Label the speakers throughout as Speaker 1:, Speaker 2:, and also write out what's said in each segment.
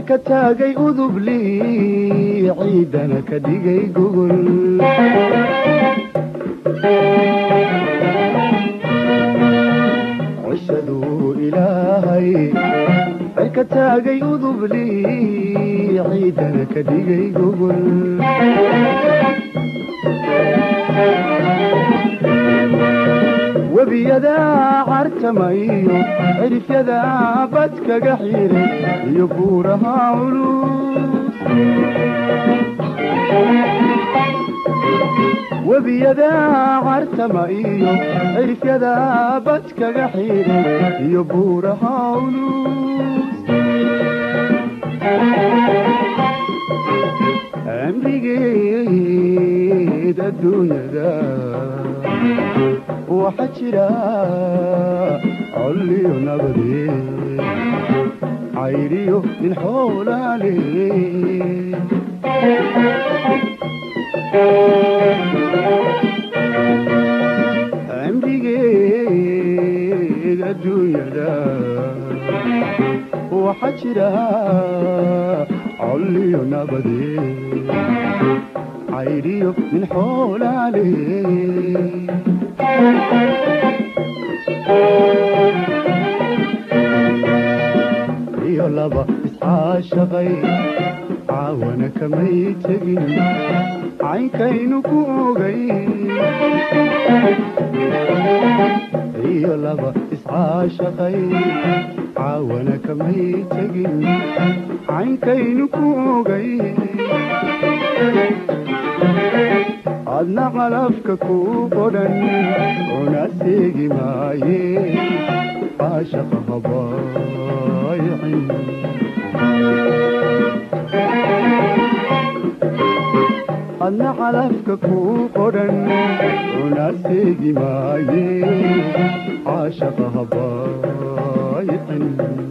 Speaker 1: cirka taagay udubli ciidana ka dhigay gogol cishaduu ilaahay cirka taagay udubli ciidana ka dhigay gogol webiyadaa cartamayo cirifyadaa bad kaga xiray iyo buuraha culus webiyadaa cartama iyo cirifyadaa bad kaga xiray iyo buuraha culus amrigeed adduunyada waxa jira colliyo nabade cayriyo nin xoolaale amrigeed adduunyada waxa jira colliyo nabade cayriyo nin xoolaale iyo laba iscaashaqay caawana kamay tegin caynkaynu ku ogay iyo laba iscaashaqay caawana kamay tegin caynkaynu ku ogay adna calafka ku qodhan una seegi maaye caashaqa habaaycin adna calafka ku qodhan una seegi maaye caashaqa habaaycin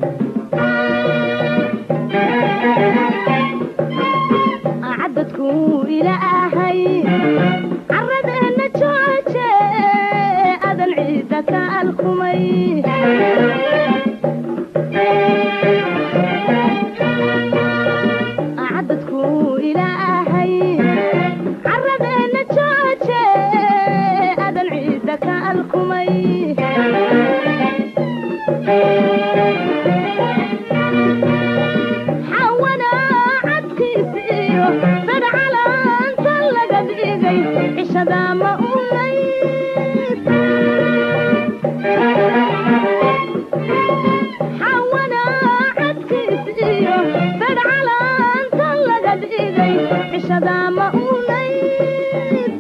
Speaker 2: cadadku ilaahay caradeenna jooje adan ciidda ka alkumay cadadku ilaahay caradeenna jooje adan ciidda ka alkumay xawana cadkiis iyo fadcalaanta laga dhigay cishada ma unayd xawana cadkiis iyo fadcalaanta laga dhigay cishada ma unayd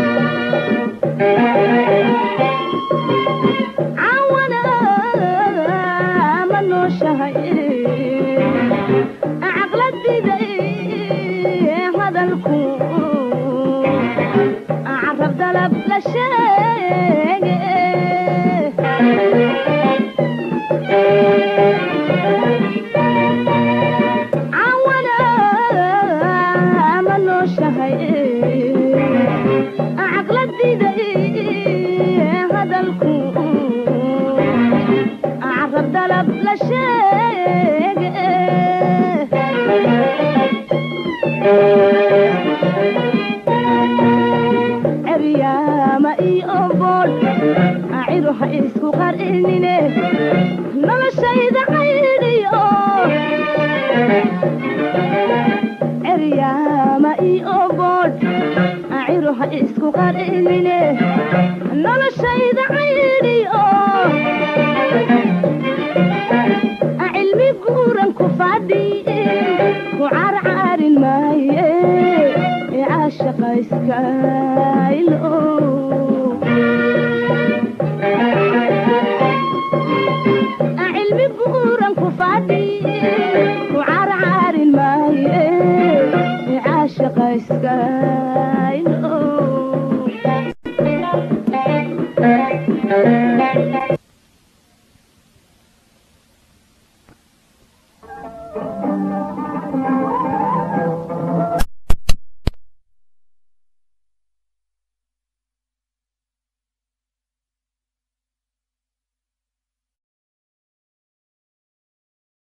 Speaker 2: cawana ma nooshahay caqladiday hadalku carab dalab la sheege cawana ma nooshahay caqladiday hadalku carab dalab la sheege ceryaama iyo bool cidu ha isku qarinine noloshayda caydhiyo ceryaama iyo bool cidu ha isku qarinine noloshayda caydhiyo cilmi guuran ku fadhiye ku carcaarin maaye caashaqa iskaylo cilmi guuran ku fadhiye ku carcaarin maaye caashaqa iskaylo